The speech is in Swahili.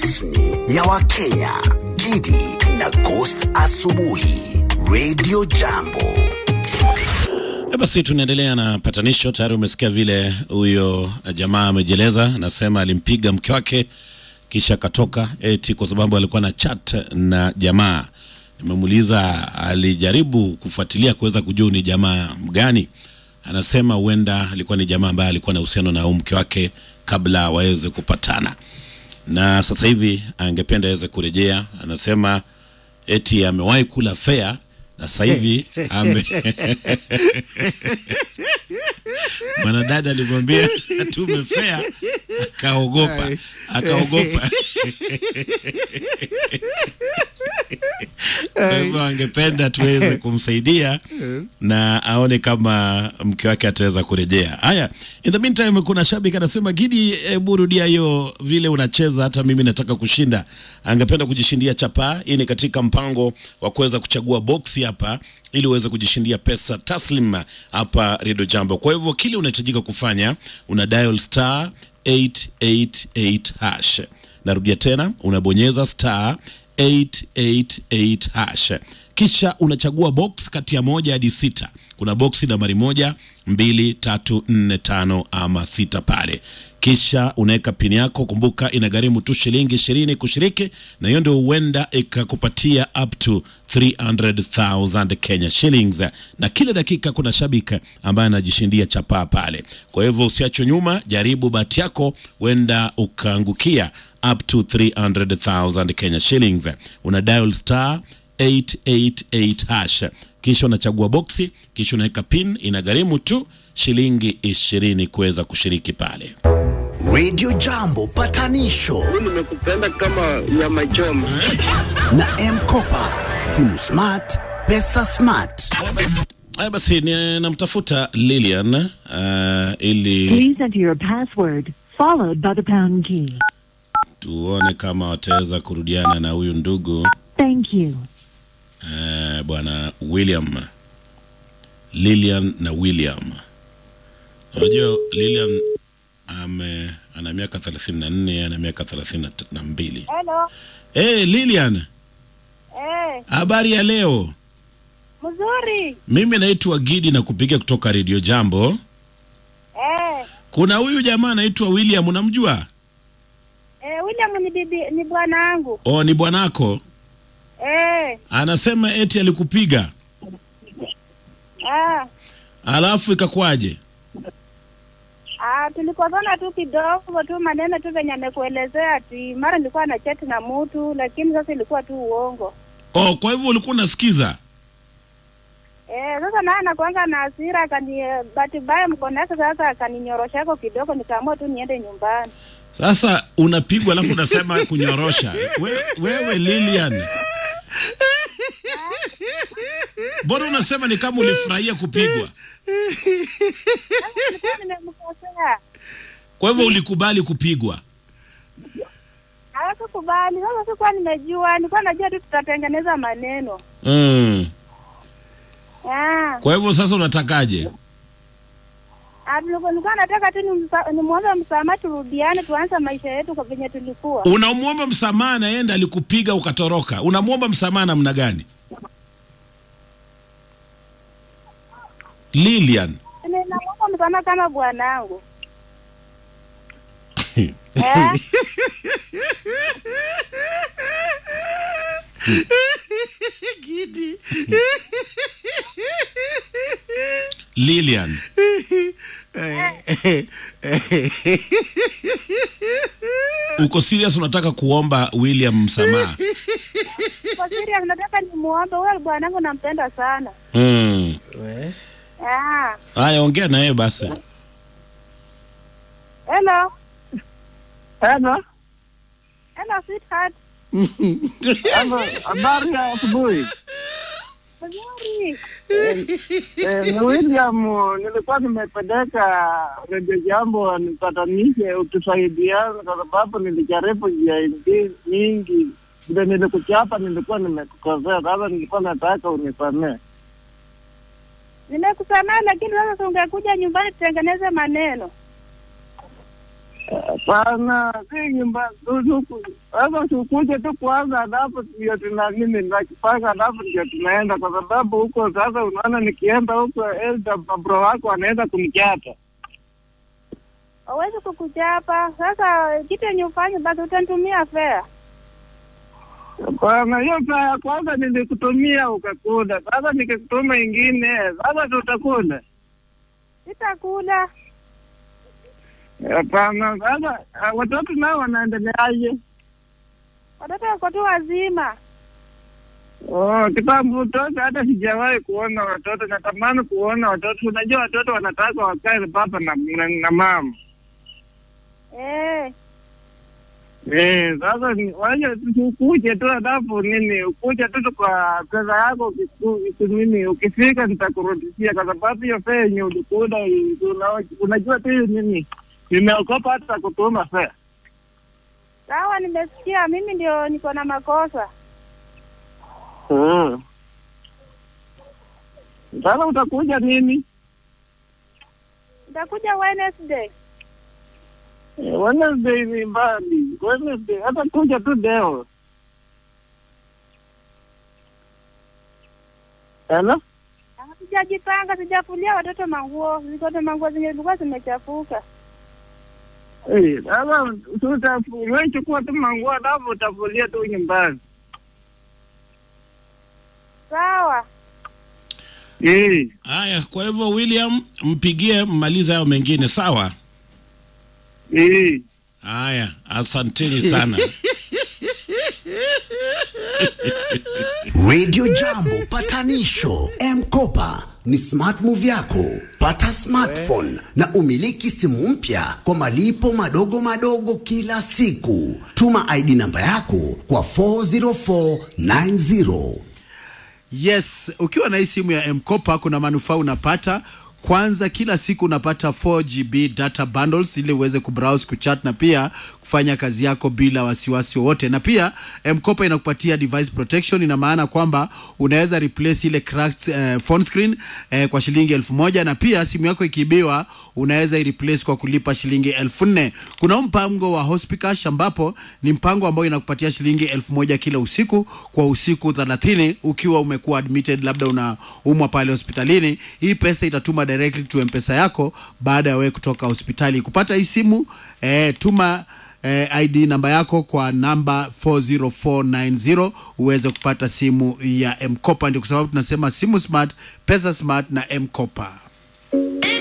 rasmi ya Wakenya, Gidi na Ghost Asubuhi, Radio Jambo. E, basi tunaendelea na patanisho. Tayari umesikia vile huyo jamaa amejieleza, anasema alimpiga mke wake kisha akatoka eti kwa sababu alikuwa na chat na jamaa. Nimemuuliza, alijaribu kufuatilia kuweza kujua ni jamaa gani. Anasema huenda alikuwa ni jamaa ambaye alikuwa na uhusiano na huyu mke wake kabla waweze kupatana, na sasa hivi angependa aweze kurejea. Anasema eti amewahi kula fea na sasa hivi ame mwanadada alimwambia atume fea, akaogopa akaogopa. Kwa hivyo angependa tuweze kumsaidia na aone kama mke wake ataweza kurejea. Haya, in the meantime, kuna shabiki anasema Gidi, hebu rudia hiyo vile unacheza, hata mimi nataka kushinda. Angependa kujishindia chapa. Hii ni katika mpango wa kuweza kuchagua boksi hapa ili uweze kujishindia pesa taslim hapa Radio Jambo. Kwa hivyo kile unahitajika kufanya una dial star 888 hash. Narudia tena, unabonyeza star 888 hash, kisha unachagua box kati ya moja hadi sita. Kuna boksi nambari moja, mbili, tatu, nne, tano ama sita pale, kisha unaweka pini yako. Kumbuka inagharimu tu shilingi ishirini kushiriki, na hiyo ndio huenda ikakupatia up to 300,000 Kenya shillings, na kila dakika kuna shabiki ambaye anajishindia chapaa pale. Kwa hivyo usiachwe nyuma, jaribu bahati yako, huenda ukaangukia up to 300,000 Kenya shillings. Una dial star 888 hash, kisha unachagua boksi, kisha unaweka pin. Inagharimu tu shilingi ishirini kuweza kushiriki pale. Radio Jambo patanisho nimekupenda kama nyama choma. na M-Kopa, simu smart, pesa smart. Haya basi, ni- namtafuta Lilian uh, ili Please enter your password, followed by the pound key. tuone kama wataweza kurudiana na huyu ndugu Thank you. uh, bwana William, Lilian na William. Unajua Lilian ame ana miaka 34 ana miaka 32. Hello. Hey, Lilian, Eh, habari ya leo? mzuri. Mimi naitwa Gidi na kupiga kutoka Radio Jambo. Eh, Kuna huyu jamaa anaitwa William, unamjua? eh, William ni bibi ni bwana wangu. Oh, ni bwanako. Eh, Anasema eti alikupiga, ah, alafu ikakwaje? ah, tulikosana tu kidogo tu maneno tu venye amekuelezea ati mara nilikuwa na chat na mtu lakini sasa ilikuwa tu uongo. Oh, kwa hivyo ulikuwa unasikiza? Eh, sasa naye anakuanga na hasira akani bahati mbaya mkono yake sasa akaninyoroshako kidogo nikaamua tu niende nyumbani. Sasa unapigwa alafu unasema kunyorosha. We, wewe Lilian, mbona unasema ni kama ulifurahia kupigwa? Nilikuwa nimemkosea. Kwa hivyo ulikubali kupigwa? Hawakukubali. Sasa sikuwa nimejua, nilikuwa najua tu tutatengeneza maneno. Mm. Ah. Kwa hivyo sasa unatakaje? Ah, nilikuwa nilikuwa nataka tu nimsa- nimwombe msamaha, turudiane, tuanze maisha yetu kwa venye tulikuwa. Unamwomba msamaha na yeye ndiye alikupiga ukatoroka. Unamwomba msamaha namna gani? Lilian. Ninamwomba msamaha kama bwanangu. eh? Lilian. Uko serious unataka kuomba William msamaha? Kwa serious nataka nimuombe huyo bwanangu, nampenda sana. Mm. Ah. Haya, ongea na yeye basi. Hello. Hello. Hello sweetheart. Hello. Habari ya asubuhi. Mzuri. Eh, ni William, nilikuwa nimepeleka redio jambo nipatanishe utusaidiana, kwa sababu nilijaribu njia ingi- nyingi. Vile nilikuchapa nilikuwa nimekukosea, sasa nilikuwa nataka unisamee. Nimekusamehe lakini sasa si ungekuja nyumbani tutengeneze maneno. Hapana, si nyumba tuku- sasa tukuje tu kwanza, alafu ndio tuna nini nakipanga, alafu ndio tunaenda, kwa sababu huko sasa, unaona nikienda huko Elda, mabro wako anaweza kunichata. Hawezi kukuchapa. Sasa kitu yenye ufanye basi utanitumia fare. Hapana, hiyo saa ya kwanza nilikutumia ukakula, sasa nikikutuma ingine, sasa tutakula. Sitakula. Hapana, sasa ah, watoto nao wanaendeleaje? Watoto wako tu wazima. Oh, kitambo toka hata sijawahi kuona watoto. Natamani kuona watoto. Unajua watoto wanataka wakae papa na, na, na mama. Eh, Eh, sasa ni- waje tu- ukuje tu alafu nini, ukuje tu kwa pesa yako ukiku- uki- nini, ukifika nitakurudishia, kwa sababu hiyo fare yenye ulikula i- una- unajua tu nini, nimeokopa hata kutuma fare. sawa, nimesikia. Mimi ndio niko na makosa. Mm. Sasa utakuja nini? Nitakuja Wednesday. Eh, Wednesday ni mbali. Wednesday hata kuja tu leo. Hello? Ah, Sijajipanga, sijafulia watoto manguo. Zikote manguo zenye zilikuwa zimechafuka. Eh, sasa tutafu, wewe chukua tu manguo alafu utafulia tu nyumbani. Sawa. Eh, Haya, kwa hivyo William, mpigie mmalize hayo mengine, sawa? eh. Haya, asanteni sana. Radio Jambo patanisho M-Kopa ni smart move yako. Pata smartphone na umiliki simu mpya kwa malipo madogo madogo kila siku. Tuma ID namba yako kwa 40490. Yes, ukiwa na hii simu ya M-Kopa kuna manufaa unapata. Kwanza, kila siku unapata 4GB data bundles ili uweze kubrowse, kuchat na pia kufanya kazi yako bila wasiwasi wowote. Na pia M-Kopa inakupatia device protection, ina maana kwamba unaweza replace ile cracked eh, phone screen eh, kwa shilingi elfu moja na pia simu yako ikiibiwa unaweza ireplace kwa kulipa shilingi elfu nne. Kuna huu mpango wa Hospicash ambapo ni mpango ambao inakupatia shilingi elfu moja kila usiku kwa usiku 30 ukiwa umekuwa admitted, labda unaumwa pale hospitalini. Hii pesa itatuma directly to mpesa yako baada ya wewe kutoka hospitali. Kupata hii simu eh, tuma eh, ID namba yako kwa namba 40490 uweze kupata simu ya M-Kopa. Ndio kwa sababu tunasema simu smart, pesa smart na M-Kopa.